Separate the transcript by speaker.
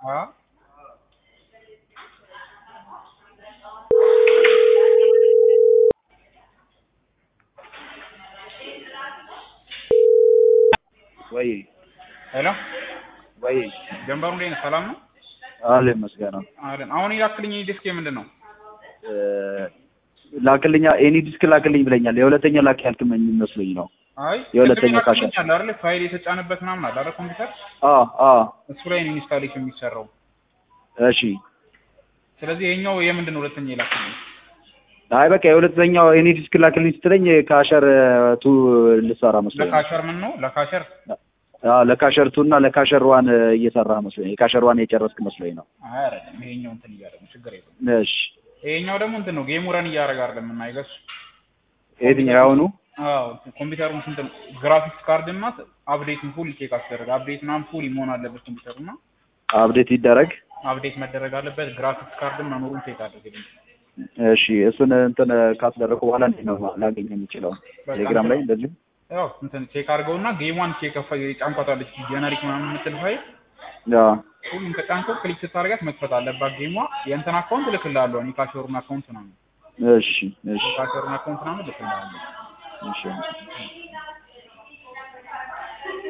Speaker 1: አ
Speaker 2: ወይ
Speaker 1: ሄሎ
Speaker 2: ወይ
Speaker 1: ጀንበሩ እንዴት ነህ? ሰላም ነው
Speaker 2: አለ መስገና
Speaker 1: አለን። አሁን የላክልኝ ዲስክ የምንድን ነው?
Speaker 2: ላክልኛ ኤኒ ዲስክ ላክልኝ ብለኛል። የሁለተኛ ላክ ያልክመኝ መስሎኝ ነው።
Speaker 1: አይ
Speaker 2: የሁለተኛ
Speaker 1: ቅድም
Speaker 2: ካሽ
Speaker 1: የላክልኝ አለ አይደል? ፋይል የተጫነበት ምናምን አለ አይደል? ኮምፒውተር
Speaker 2: አ አ
Speaker 1: እሱ ላይ ነው ኢንስታሌሽን የሚሰራው።
Speaker 2: እሺ
Speaker 1: ስለዚህ ይሄኛው የምንድን ነው? ሁለተኛ የላክልኝ
Speaker 2: አይ በቃ የሁለተኛው ኤኒ ዲስክ ላክልኝ ስትለኝ ካሸር ቱ ልሰራ መስሎኝ ነው።
Speaker 1: ለካሸር ምን ነው? ለካሸር
Speaker 2: አ ለካሸር ቱ እና ለካሸር ዋን እየሰራ መስሎኝ የካሸር ዋን የጨረስክ መስሎኝ ነው።
Speaker 1: አይ አይደለም። ይሄኛው እንትን እያደረገ ነው። ችግር የለውም።
Speaker 2: እሺ
Speaker 1: ይሄኛው ደግሞ እንትን ነው። ጌሙ ረን እያደረገ አይደለም የምናይገሱ
Speaker 2: የትኛው ያሁኑ
Speaker 1: አዎ ኮምፒውተሩን ስንት ግራፊክስ ካርድ እና አፕዴትን ፉል ቼክ አስደረገ። አፕዴት ምናምን ፉል መሆን አለበት ኮምፒውተሩ እና
Speaker 2: አፕዴት ይደረግ።
Speaker 1: አፕዴት መደረግ አለበት። ግራፊክስ ካርድን መኖሩን ቼክ አድርግልኝ።
Speaker 2: እሺ እሱን እንትን ካስደረኩ በኋላ እንዴት ነው ላገኝ የምችለው? ቴሌግራም ላይ እንደዚህ
Speaker 1: ያው እንትን ቼክ አድርገውና ጌሟን ቼክ አፋ ጫንኳታለች ጀነሪክ ምናምን የምትል ፋይል
Speaker 2: ያ
Speaker 1: ሁሉም ከጫንከው ክሊክ ስታደርጋት መክፈት አለባት ጌሟ። የእንትን አካውንት እልክልሃለሁ እኔ ካሸሩን አካውንት ምናምን
Speaker 2: እሺ እሺ
Speaker 1: ካሸሩን አካውንት ምናምን እልክልሃለሁ።
Speaker 2: እሺ